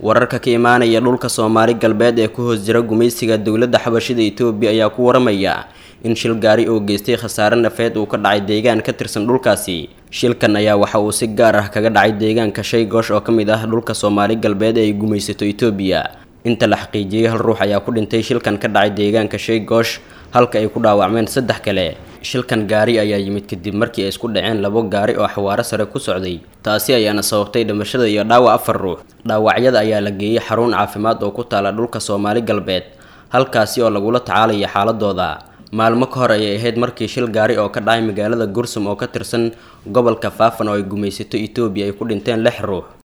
wararka ka imaanaya dhulka soomaali galbeed ee ku hoos jira gumaysiga dowladda xabashida etoobiya ayaa ku waramaya in shil gaari oo geystay khasaare nafeed uu ka dhacay deegaan ka tirsan dhulkaasi shilkan ayaa waxa uu si gaar ah kaga dhacay deegaanka shay goosh oo ka mid ah dhulka soomaali galbeed ee ay gumaysato etoobiya inta la xaqiijiyey hal ruux ayaa ku dhintay shilkan ka dhacay deegaanka shay goosh halka ay ku dhaawacmeen saddex kale shilkan gaari ayaa yimid kadib markii ay isku dhaceen labo gaari oo xawaaro sare ku socday taasi ayaana sababtay dhimashada iyo dhaawac afar ruux dhaawacyada ayaa la geeyey xarun caafimaad oo ku taala dhulka soomaali galbeed halkaasi oo lagula tacaalaya xaaladooda maalmo ka hor ayay ahayd markii shil gaari oo ka dhacay magaalada gursum oo ka tirsan gobolka faafan oo ay gumaysato etoobiya ay ku dhinteen lix ruux